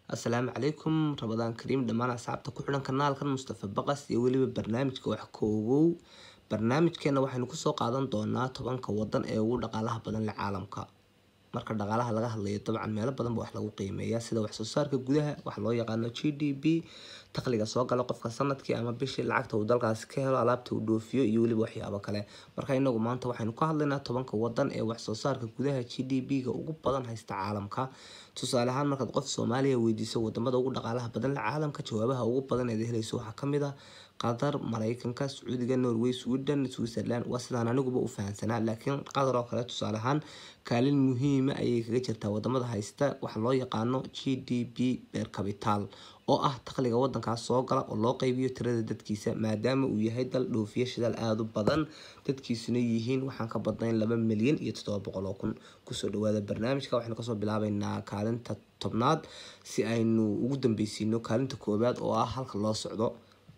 assalaamu calaykum rabadaan kariim dhammaan asxaabta ku xidhan kanaalkan mustafa baqas iyo weliba barnaamijka wax koogow barnaamijkeena waxaynu kusoo qaadan doonaa tobanka wadan ee ugu dhaqaalaha badan le caalamka marka dhaqaalaha laga hadlayo dabcan meelo badanba wax lagu qiimeeya sida waxsoo saarka gudaha wax loo yaqaano g d p dakhliga soo gala qofka sanadkii ama bishii lacagta uu dalkaasi ka helo alaabta uu dhoofiyo iyo weliba waxyaabo kale marka inagu maanta waxaynu ka hadlaynaa tobanka wadan ee waxsoo saarka gudaha g d p-ga ugu badan haysta caalamka tusaale ahaan markaad qof soomaaliya weydiiso wadamada ugu dhaqaalaha badan le caalamka jawaabaha ugu badan eed helayso waxaa kamid ah qatar mareykanka sacuudiga norway sweden switzerland waa sidaan aniguba u fahansanaa laakiin qatar oo kale tusaale ahaan kaalin muhiima ayay kaga jirtaa wadamada haysta waxa loo yaqaano g d p beer capital oo ah dakhliga wadankaas soo gala oo loo qeybiyo tirada dadkiisa maadaama uu yahay dal dhoofiya shidaal aada u badan dadkiisuna yihiin waxaan ka badnayn laba milyan iyo toddoba boqol oo kun kusoo dhawaada barnaamijka waxaynu kasoo bilaabeynaa kaalinta tobnaad si aynu ugu dambeysiino kaalinta koowaad oo ah halka loo socdo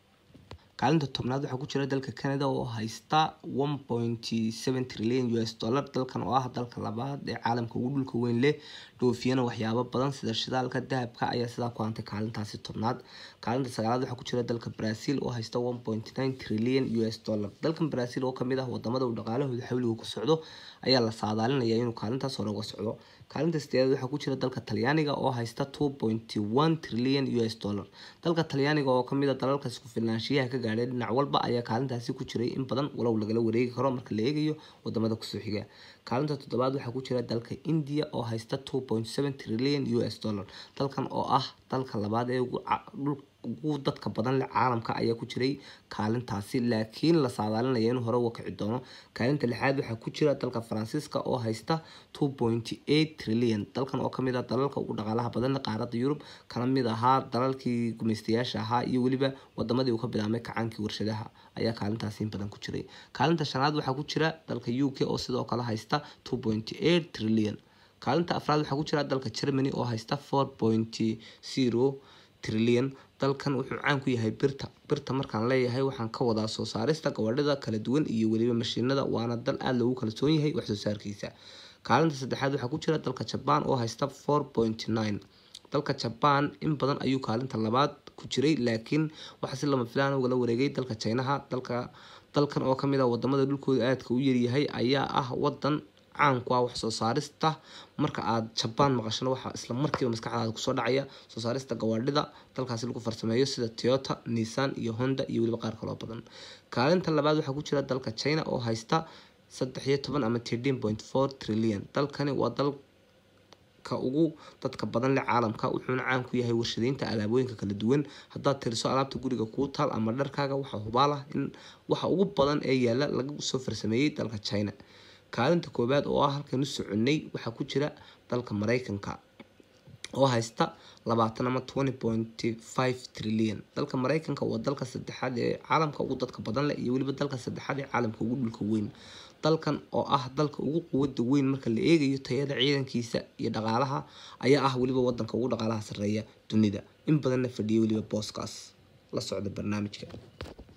kaalinta tobnaad waxaa ku jira dalka canada oo haysta one point seven trillion u s dollar dalkan oo ah dalka labaad ee caalamka ugu dhulka weyn leh dhoofiyana waxyaabo badan sida shidaalka dahabka ayaa sidaa ku hantay kaalintaasi tobnaad kaalinta sagaalaad waxaa ku jira dalka brazil oo haysta one point nine trillion u s dollar dalkan brazil oo kamid ah wadamada uu dhaqaalahooda xawliga ku socdo ayaa la saadaalinaya inuu kaalintaas hore uga socdo kaalinta sideedaad waxaa ku jira dalka talyaaniga oo haysta two point one trillion u s dollar dalka talyaaniga oo kamid a dalalka isku filnaanshiyaha ka gaadhay dhinac walba ayaa kaalintaasi ku jiray in badan walow lagala wareegi karo marka la eegayo wadamada kusoo xiga kaalinta toddobaad waxaa ku jira dalka india oo haysta two point seven trillion u s dollar dalkan oo ah dalka labaad ee ugu dadka badan le caalamka ayaa ku jiray kaalintaasi laakiin la saadaalinaya inuu hore uga kici doono kaalinta lixaad waxaa ku jira dalka faransiiska oo haysta two point eight trillion dalkan oo kamid ah dalalka ugu dhaqaalaha badan qaarada yurub kana mid ahaa dalalkii gumeystayaasha ahaa iyo weliba wadamadii uu ka bilaabmay kacaankii warshadaha ayaa kaalintaasi in badan ku jiray kaalinta shanaad waxaa ku jira dalka u k oo sidoo kale haysta two point eight trillion kaalinta afraad waxaa ku jira dalka germany oo haysta four point zero trillion dalkan wuxuu caan ku yahay birta birta markaan leeyahay waxaan ka wadaa soo saarista gabadhida kala duwan iyo weliba mashiinada waana dal aada loogu kalsoon yahay waxsoo saarkiisa kaalinta saddexaad waxaa ku jira dalka jabaan oo haysta four point nine dalka jabaan in badan ayuu kaalinta labaad ku jiray laakiin waxaa si lama filaan ugala wareegay dalka jinaha dalka dalkan oo kamid ah wadamada dhulkooda aadka u yaryahay ayaa ah wadan caan ku ah wax soo saarista marka aad jabaan maqashano waxaa isla markiiba maskaxdaada kusoo dhacaya soo saarista gawaadhida dalkaasi lagu farsameeyo sida toyota nissan iyo honda iyo weliba qaar kaloo badan kaalinta labaad waxaa ku jira dalka china oo haysta saddex iyo toban ama thirteen point four trillion dalkani waa dalka ugu dadka badan le caalamka wuxuuna caan ku yahay warshadeynta alaabooyinka kala duwan haddaad tiriso alaabta guriga kuu taal ama dharkaaga waxaa hubaal ah in waxa ugu badan ee yaala laga soo farsameeyey dalka china kaalinta koowaad oo ah halkaynu soconay waxaa ku jira dalka mareykanka oo haysta labaatan ama twenty point five trillion dalka mareykanka waa dalka saddexaad ee caalamka ugu dadka badan leh iyo weliba dalka saddexaad ee caalamka ugu dhulka weyn dalkan oo ah dalka ugu quwada weyn marka la eegayo tayada ciidankiisa iyo dhaqaalaha ayaa ah weliba wadanka ugu dhaqaalaha sareeya dunida in badanna fadhiya weliba booskaas la socda barnaamijka